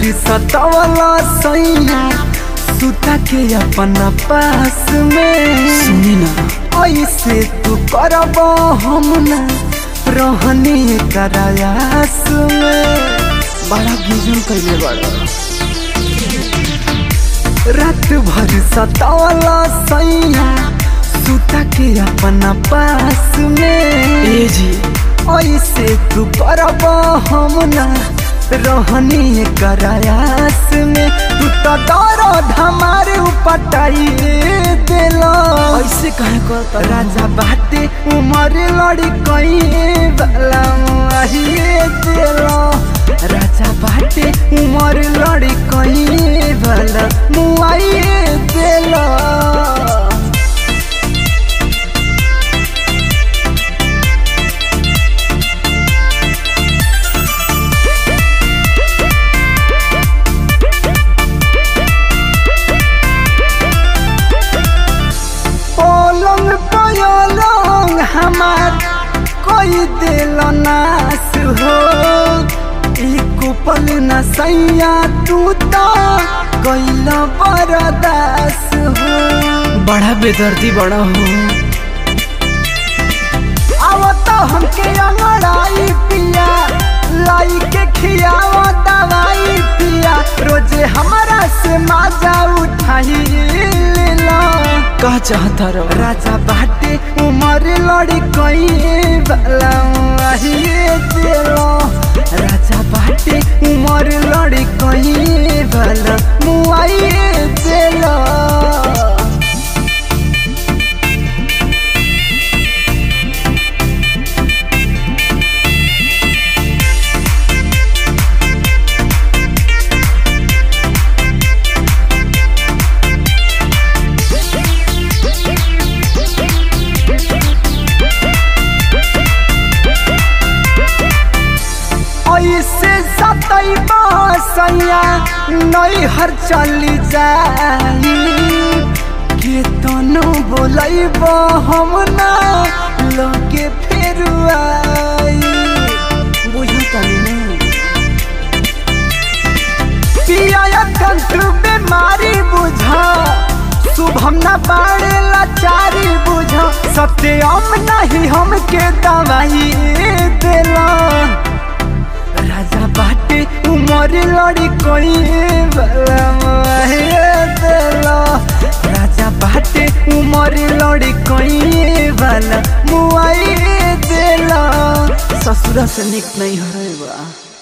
भर सतावला सैया सुता के अपना पास में सुनी ना ऐसे तू करब हम ना रहनी करायास में बड़ा गिजन कैले बड़ा रात भर सतावला सैया सुता के अपना पास में ए जी ऐसे तू करब हम ना रहनी करायास में तू तो दर्द हमारे उपटाई दिला ऐसे काहे करता राजा बाटे उमर लड़ी कई वाला मुआहिए दिला राजा बाटे उमर लड़ी कई वाला मुआहिए दिला पलंग पलंग हमार कोई दिल नास हो एक पल न सैया तू तो कैल बरदास हो बड़ा बेदर्दी बड़ा हो अब तो हमके अंगड़ाई पिया लाई के खियाव दवाई पिया रोजे हमारा से माजा उठाई लेला का चाहता रहो राजा बाटे उमर लड़ी कई वाला मुआहिए दिलो राजा बाटे उमर लड़ी कई वाला मुआहिए दिलो ऐसे सतई बसैया नई हर चली जाई के तनो बोलैब हम ना लगे फेर आई बुझू तनी ना पिया कंठ बीमारी बुझा शुभम न बाड़े लाचारी बुझा सत्यम नहीं हमके दवाई दिला राजा बाटे उमर लड़ी कोई वाला मुआहिए दिला राजा बाटे उमर लड़ी कोई वाला मुआहिए दिला ससुरा से निक नहीं हो रहे बा